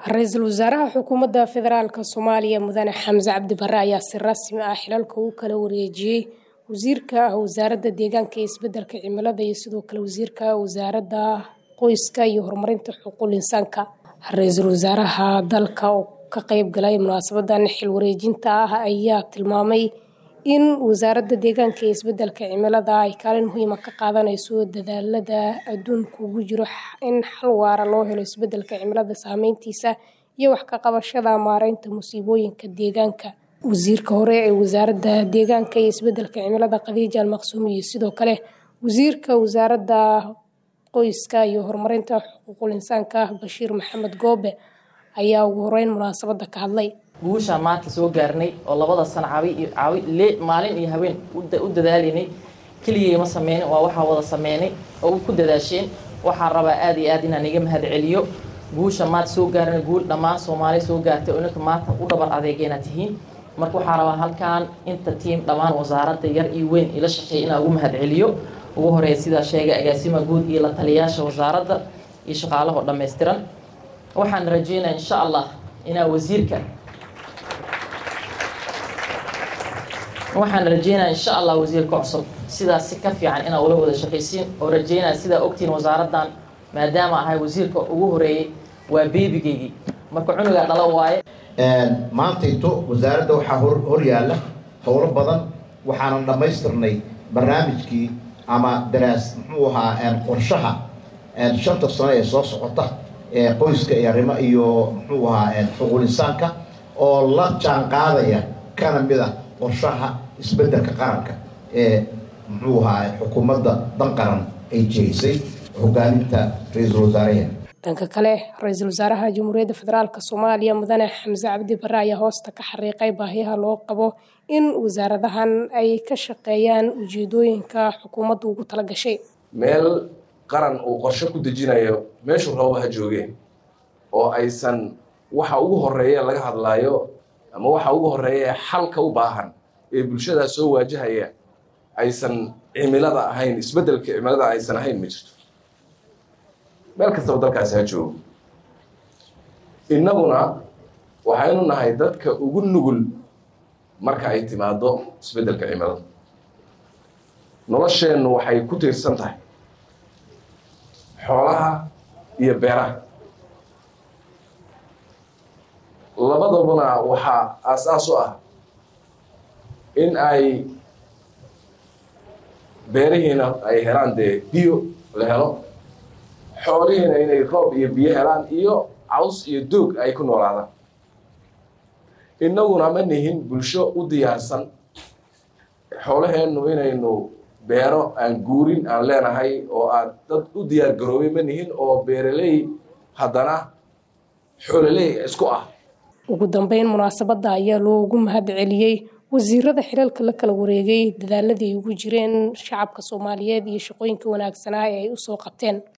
ra-iisul wasaaraha xukuumadda federaalk soomaaliya mudane xamse cabdi bare ayaa si rasmi ah xilalka u kala wareejiyey wasiirka wasaaradda deegaanka iyo isbedelka cimilada iyo sidoo kale wasiirka wasaaradda qoyska iyo horumarinta xuquuqul insaanka ra-iisul wasaaraha dalka oo ka qeyb galay munaasabadan xil wareejinta ah ayaa tilmaamay in wasaaradda deegaanka iyo isbedelka cimilada ay kaalin muhiima ka qaadanayso dadaalada adduunka ugu jiro in xal waara loo helo isbedelka cimilada saameyntiisa iyo wax ka qabashada maareynta musiibooyinka deegaanka wasiirka hore ee wasaaradda deegaanka iyo isbedelka cimilada khadiija almaqsuum iyo sidoo kale wasiirka wasaaradda qoyska iyo horumarinta xuquuqul insaanka bashiir maxamed goobe ayaa ugu horeyn munaasabada ka hadlay guushaan maanta soo gaarnay oo labada sano cawi maalin iyo habeen u dadaalaynay keligay ma sameynin waa waxaa wada sameynay oo ku dadaasheen waxaan rabaa aada iyo aad inaan iga mahad celiyo guusha maanta soo gaarnay guul dhammaan soomaali soo gaartay oo ninka maanta u dhabar adeegayna tihiin marka waxaa rabaa halkaan inta tiim dhammaan wasaaradda yar iyo weyn ila shaqeey inaan ugu mahad celiyo ugu horeeya sidaa sheegay agaasima guud iyo la taliyaasha wasaaradda iyo shaqaalahoo dhammaystiran waxaan rajeynaya insha allah inaa wasiirka waxaan rajeynaya insha allah wasiirka cusub sidaas si ka fiican inaa ula wada shaqaysiin oo rajeynaya sidaa ogtiin wasaaraddan maadaama ahay wasiirka ugu horeeyey waa beebigeygii marka cunugaa dhala waaye maantayto wasaaradda waxaa hor yaalla howlo badan waxaanan dhammaystirnay barnaamijkii ama daraas muxuu ahaa qorshaha shanta sano ee soo socota ee qoyska iyo arrimo iyo muxuu ahaa xuquul insaanka oo la jaan qaadaya kana mid a qorshaha isbeddelka qaranka ee muxuu ahaa xukuumadda dan qaran ay jerisay hogaaminta ra-iisul wasaaraheena dhanka kale ra-iisul wasaaraha jamhuuriyadda federaalk soomaaliya mudane xamse cabdi bare ayaa hoosta ka xariiqay baahiyaha loo qabo in wasaaradahan ay ka shaqeeyaan ujeedooyinka xukuumaddu ugu tala gashay meel qaran uu qorshe ku dejinayo meeshuu rabo ha joogeen oo aysan waxa ugu horeeya laga hadlaayo ama waxa ugu horeeya ee xalka u baahan ee bulshadaa soo waajahaya aysan cimilada ahayn isbeddelka cimilada aysan ahayn ma jirto meel kastaba dalkaasi ha joogo innaguna waxaynu nahay dadka ugu nugul marka ay timaado isbeddelka cimilada nolosheennu waxay ku tiirsan tahay xoolaha iyo beeraha labadabuna waxaa aas-aas u ah in ay beerihiina ay helaan dee biyo la helo xoolihiina inay roob iyo biyo helaan iyo caws iyo doog ay ku noolaadaan innaguna ma nihin bulsho u diyaarsan xoolaheennu inaynu beero aan guurin aan leenahay oo aad dad u diyaar garoobay ma nihin oo beeraley haddana xoololey isku ah ugu dambeyn munaasabadda ayaa loogu mahad celiyey wasiirada xilalka la kala wareegay dadaaladii ugu jireen shacabka soomaaliyeed iyo shaqooyinka wanaagsanaa ee ay usoo qabteen